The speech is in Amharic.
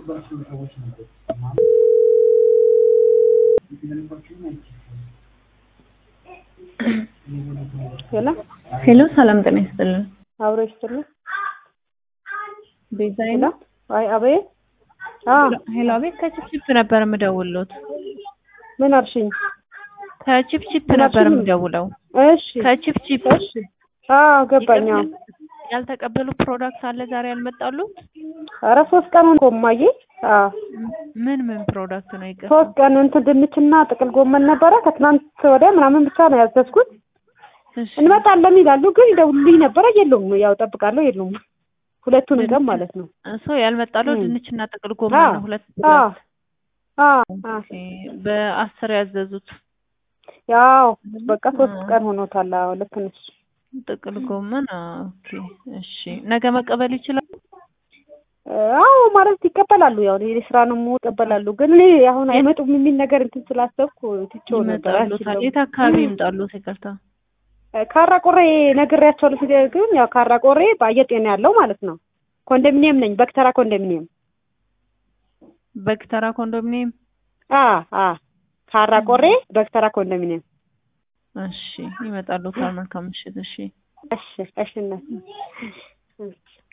ሄሎ ሄሎ ሰላም ጤና ይስጥልን። አብሮ ይስጥልኝ። ቤዛዬ ሄሎ ነው። አይ አቤት። አዎ ሄሎ አቤት። ከቺፕቺፕ ነበር የምደውልዎት። ምን አልሽኝ? ከቺፕቺፕ ምን ነበር አልሽኝ? የምደውለው። እሺ ከቺፕቺፕ እሺ። አዎ ገባኝ። አዎ ያልተቀበሉ ፕሮዳክት አለ ዛሬ ያልመጣሉ? ኧረ ሶስት ቀን ሆኖ እማዬ። አዎ ምን ምን ፕሮዳክት ነው ይቀር? ሶስት ቀን እንትን ድንችና ጥቅል ጎመን ነበረ ከትናንት ወዲያ ምናምን ብቻ ነው ያዘዝኩት። እሺ እንመጣለን ይላሉ ግን ይደውሉልኝ ነበረ የለውም። ያው ጠብቃለሁ የለውም። ሁለቱን ቀን ማለት ነው። ሰው ያልመጣለው እም። ድንችና ጥቅል ጎመን አዎ ነው። ሁለት አዎ አዎ አዎ ኦኬ። በአስር ያዘዙት ያው በቃ ሶስት አዎ። ቀን ሆኖታል። አዎ ልክ ነሽ። ጥቅል ጎመን ኦኬ። እሺ ነገ መቀበል ይችላል? አዎ ማለት ይቀበላሉ። ያው እኔ ስራ ነው የምወጣው ይቀበላሉ። ግን እኔ አሁን አይመጡም የሚል ነገር እንትን ስላሰብኩ ትቼው ነበር። ይመጣሉታል። አልችልም። የት አካባቢ ይምጣሉት? ይቅርታ ካራ ቆሬ ነግሬያቸዋለሁ። ሲደ ግን ያው ካራ ቆሬ በአየር ጤና ያለው ማለት ነው። ኮንዶሚኒየም ነኝ። በክተራ ኮንዶሚኒየም። በግተራ ኮንዶሚኒየም። አ አ ካራ ቆሬ በክተራ ኮንዶሚኒየም። እሺ ይመጣሉታል። መልካም ምሽት። እሺ እሺ እሺ እናት